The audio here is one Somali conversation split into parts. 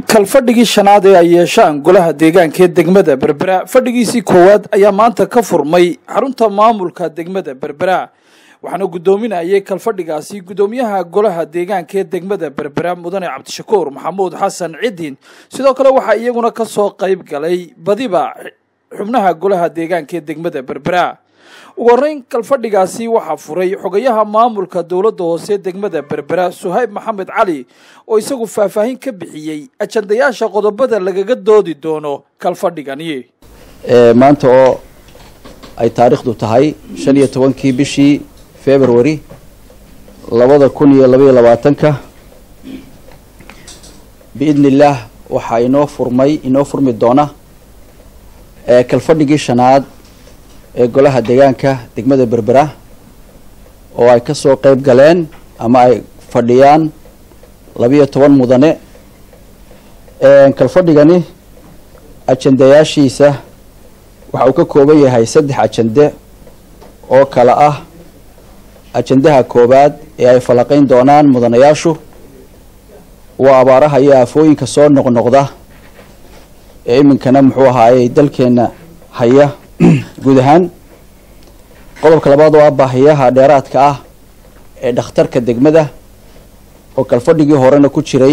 kalfadhigii shanaad ee ay yeeshaan golaha deegaanka ee degmada berbera fadhigiisii koowaad ayaa maanta ka furmay xarunta maamulka degmada berbera waxaana guddoominayay kalfadhigaasi guddoomiyaha golaha deegaanka ee degmada berbera mudane cabdishakuur maxamuud xasan cidin sidoo kale waxaa iyaguna kasoo qayb galay badiba xubnaha golaha deegaanka ee degmada berbera ugu horreyn kalfadhigaasi waxaa furay xogayaha maamulka dowladda hoose degmada berbera suhayb maxamed cali oo isagu faahfaahin ka bixiyey ajandayaasha qodobada lagaga doodi doono kalfadhigani maanta oo ay taariikhdu tahay shan iyo tobankii bishii february labada kun iyo labaiyo labaatanka biidni illaah waxaa inoo furmay inoo furmi doona kalfadhigii shanaad ee golaha deegaanka degmada berbera oo ay ka soo qeyb galeen ama ay fadhiyaan labiyo toban mudane kalfadhigani ajandayaashiisa waxa uu ka kooban yahay saddex ajande oo kale ah ajandaha koowaad ee ay falaqayn doonaan mudanayaashu waa abaaraha iyo aafooyinka soo noqnoqda ee iminkana muxuu ahaayey dalkeena haya guud ahaan qodobka labaad oo ah baahiyaha dheeraadka ah ee dhakhtarka degmada oo kalfadhigii horena ku jiray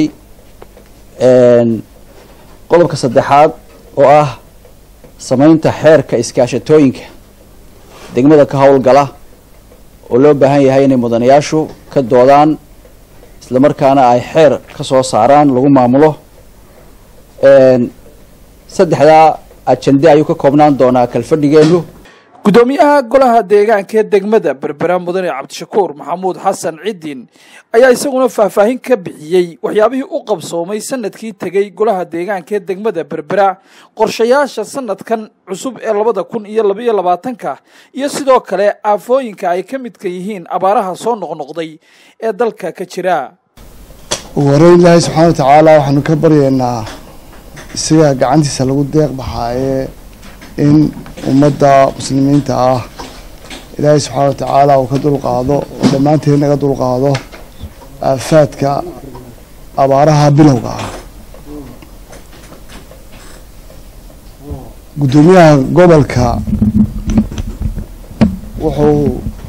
qodobka saddexaad oo ah sameynta xeerka iskaashatooyinka degmada ka howlgala oo loo baahan yahay inay mudanayaashu ka doodaan isla markaana ay xeer ka soo saaraan lagu maamulo saddexdaa ajande ayuu ka koobnaan doonaa kalfadhigeenu guddoomiyaha golaha deegaanka ee degmada berbera mudane cabdishakuur maxamuud xasan cidin ayaa isaguna faahfaahin ka bixiyey waxyaabihii u qabsoomay sanadkii tegey golaha deegaanka ee degmada berbera qorshayaasha sanadkan cusub ee labada kun iyo labaiyo labaatanka iyo sidoo kale aafooyinka ay ka midka yihiin abaaraha soo noqnoqday ee dalka ka jira ugu horeyn ilaahay subxaana watacaala waxaanu ka baryaynaa isaga gacantiisa lagu deeq baxaaye in ummadda muslimiinta ah ilaahay subxaana watacaala uu ka dulqaado oo dhammaanteed naga dulqaado aafaadka abaaraha bilowga ah guddoomiyaha gobolka wuxuu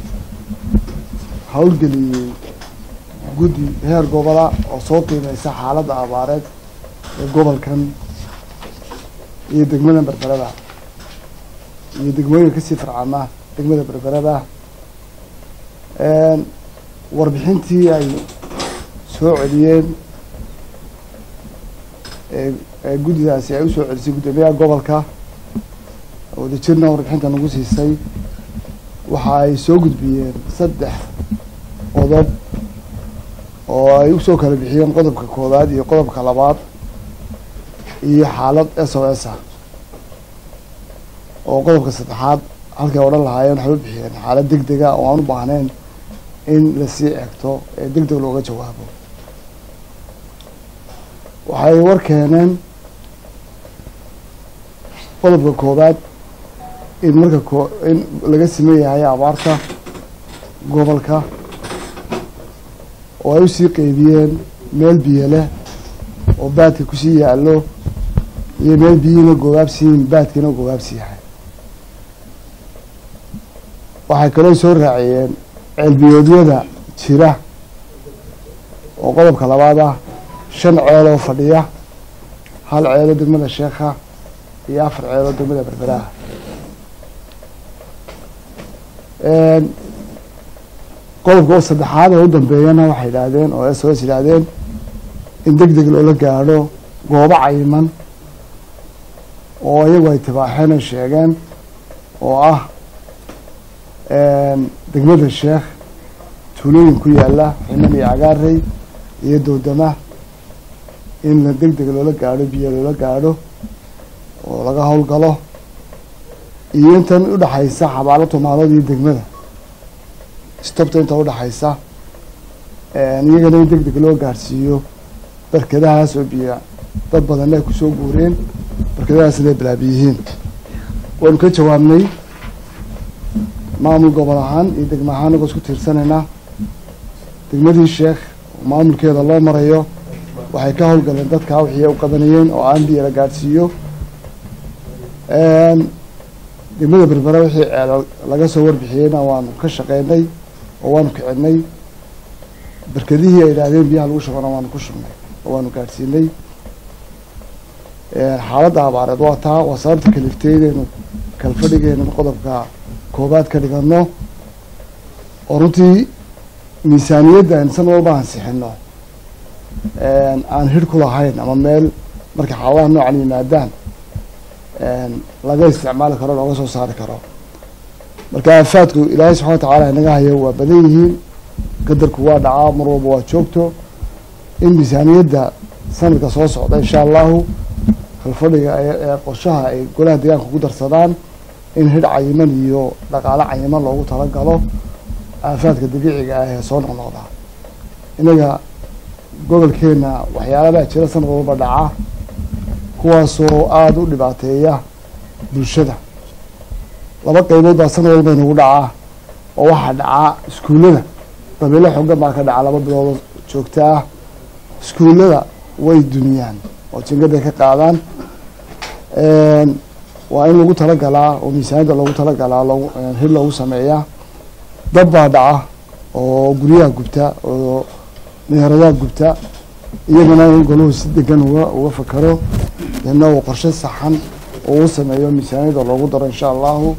howlgeliyey guddi heer gobola oo soo qiimeysa xaaladda abaareed ee gobolkan iyo degmada berberada iyo degmooyinka kasii farcama degmada berberada warbixintii ay soo celiyeen ee guddidaasi ay usoo celisay guddoomiyaha gobolka wadajirna warbixinta nagu siisay waxa ay soo gudbiyeen saddex qodob oo ay usoo kala bixiyeen qodobka koowaad iyo qodobka labaad iyo xaalad s o s ah oo qodobka saddexaad halkay odhan lahaayeen waxay u bixiyeen xaalad deg dega oo aan u baahnayn in lasii egto ee deg deg looga jawaabo waxay war keeneen qodobka koowaad in marka ko in laga siman yahay abaarta gobolka oo ay usii qeybiyeen meel biyo leh oo baadka kusii yaallo iyo meel biyihiina googaabsiyiin baadkiina googaabsi yahay waxay kaloo soo raaciyeen ceelbiyoodyada jira oo qodobka labaad ah shan ceeloo fadhiya hal ceeloo degmada sheekha iyo afar ceeloo degmada berberaha qodobka oo saddexaad ee u dambeeyana waxay yidhaahdeen oo s o s yidhaahdeen in deg deg loola gaadho goobo cayiman oo iyagu ay tibaaxeen ay sheegeen oo ah degmada sheekh tuulooyin ku yaala ximan iyo cagaarey iyo doodama in la deg deg loola gaadho biyo loola gaadho oo laga howlgalo iyo intan udhaxaysa xabaalo tumaalood iyo degmada stobta inta udhaxaysa iyagana in deg deg loo gaadhsiiyo barkadahaas oo biyo dad badanna ay kusoo guureen barkadahaas inay bilaabiyihiin waanu ka jawaabnay maamul gobol ahaan iyo degmo ahaan nagoo isku tiirsanaynaa degmadii sheekh oo maamulkeeda loo marayo waxay ka howlgaleen dadkaa wixii ay u qabanayeen oo aan biyo la gaadhsiiyo degmada berbera wixii ceelal laga soo warbixiyeyna waanu ka shaqeynay oo waanu kicinay berkedihii ay idhaahdeen biyaha lagu shubana waanu ku shubnay oo waanu gaadhsiinay xaaladda abaareed waa taa waa sababta kaliftay inaynu kalfadhigeena qodobka koobaad ka dhigano oo runtii miisaaniyadda aynu san walba ansixino aan hir ku lahayn ama meel markay xaaladaha noocan yimaadaan laga isticmaali karo looga soo saari karo marka aafaadku ilaahay subxana wa tacaala inaga hayo waa badan yihiin qadarku waa dhacaa mar walba waa joogto in miisaaniyadda sanadka soo socda insha allahu kalfadhiga ee qorshaha ay golaha deegaanka ku darsadaan in hidh cayiman iyo dhaqaale cayiman loogu talagalo aafaadka dabiiciga ah ee soo noqnoqda inaga gobolkeena waxyaalabaa jira sanad walba dhaca kuwaasoo aada u dhibaateeya bulshada laba qaybood baa sanad walba inagu dhacaa oo waxaa dhacaa iskuullada dabeelo xoogan baa ka dhaca laba bilood joogta ah iskuullada way duniyaan oo jingaday ka qaadaan waa in lagu talagalaa oo miisaaniyadda loogu talagalaa loogu hir loogu sameeyaa dab baa dhaca oo guryaha gubta oo meheradaha gubta iyagana in golahu si degan uga uga fakaro deedna uu qorshe saxan oo u sameeyo miisaaniyadda loogu daro insha allahu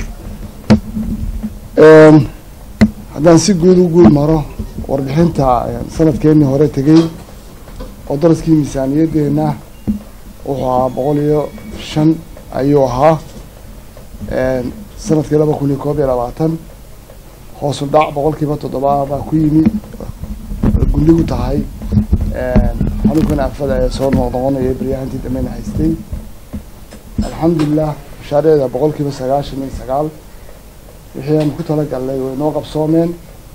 haddaan si guud u guud maro warbixinta sanadkeenii hore tegey oo daraskii miisaaniyaddeena wuxuu ahaa boqol iyo shan ayuu ahaa sanadkii laba kun iyo koob iyo labaatan hoosu dhac boqolkiiba toddoba baa ku yimi gundhigu tahay xanuunkan aafada ee soo noqnoqonaya baryahantii dambeyna haystay alxamdulilah mashaariicda boqolkiiba sagaashan iyo sagaal wixii aanu ku talagalnay way noo qabsoomeen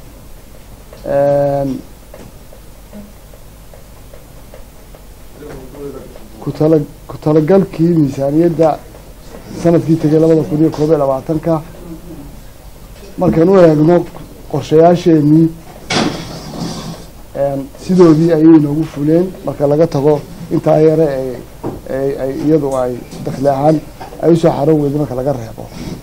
kutala ku talagalkii miisaaniyadda sanadkii tegay labada kun iyo koob iyo labaatanka markaan u eegno qorshayaasheenii sidoodii ayay inoogu fuleen marka laga tago intaa yare ee ay iyadu ay dakli ahaan ay usoo xaroon weyda marka laga reebo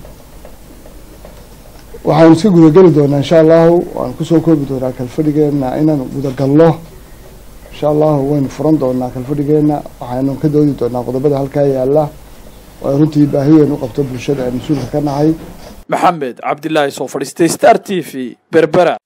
waxaanu iska gudageli doonaa insha allahu waanu kusoo koobi doonaa kalfadhigeena inaanu gudagalno insha allahu waynu furan doonaa kalfadhigeena waxaynu ka doodi doonaa qodobada halkaa yaala oo ay runtii baahi weyn u qabto bulshada ay mas-uulka ka nahay maxamed cabdilaahi soo fadhiistay star t v berbera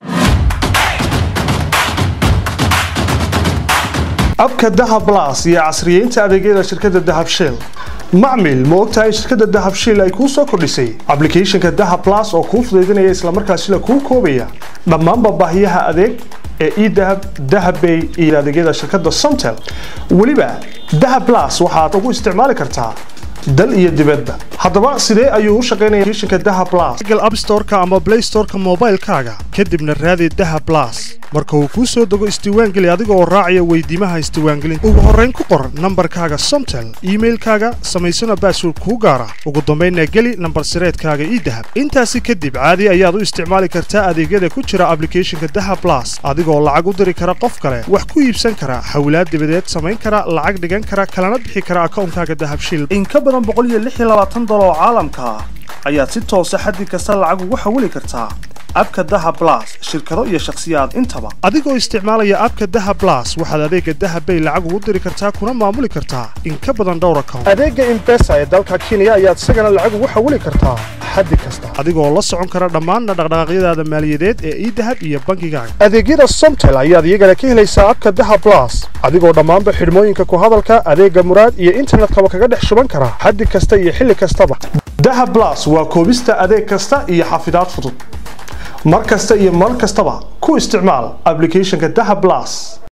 abka dahab blas iyo casriyeynta adeegyada shirkadda dahab shell macmil ma ogtahay in shirkadda dahab shell ay kuu soo kordhisay ablicathonka dahab blas oo kuu fudaydinaya islamarkaasina kuu koobaya dhammaanba baahiyaha adeeg ee edahab dahabbay iyo adeegyada shirkadda somtel weliba dahab blas waxaad ugu isticmaali kartaa dal iyo dibadba haddaba sidee ayuu u shaqaynaya applicationka dahab blas google app store-ka ama play store-ka moobaylkaaga kadibna raadi dahab blas marka uu kuu soo dego isdiiwaangeli adiga oo raacaya weydiimaha isdiiwaangelinta ugu horrayn ku qor nambarkaaga somtel iimailkaaga samaysana baasword kuu gaara ugu dambaynna geli nambar sireedkaaga ii dahab intaasi kadib caadi ayaad u isticmaali kartaa adeegyada ku jira ablicathonka dahab blas adigoo lacag u diri kara qof kale wax ku iibsan kara xawlaad dibadeed samayn kara lacag dhigan kara kalana bixi kara akawnkaaga dahab shil in ka badan boqoliyoaaatan dolar oo caalamka ah ayaad si toosa xaddi kasta lacag ugu xawili kartaa abka daha blas shirkado iyo shakhsiyaad intaba adigoo isticmaalaya abka daha blas waxaad adeega dahabbay lacag ugu diri kartaa kuna maamuli kartaa in ka badan dhowr account adeega imbesa ee dalka kenya ayaad isagana lacag ugu xawili kartaa xaddi kasta adigoo la socon kara dhammaanna dhaqdhaqaaqyadaada maaliyadeed ee idahab iyo bankigaaga adeegyada somtel ayaad iyagana ka helaysaa abka daha blas adigoo dhammaanba xidhmooyinka ku hadalka adeega muraad iyo internetkaba kaga dhex shuban kara xaddi kasta iyo xilli kastaba daha blas waa koobista adeeg kasta iyo xafidaad fudud mar kasta iyo mar kastaba ku isticmaal ablicathonka daha blas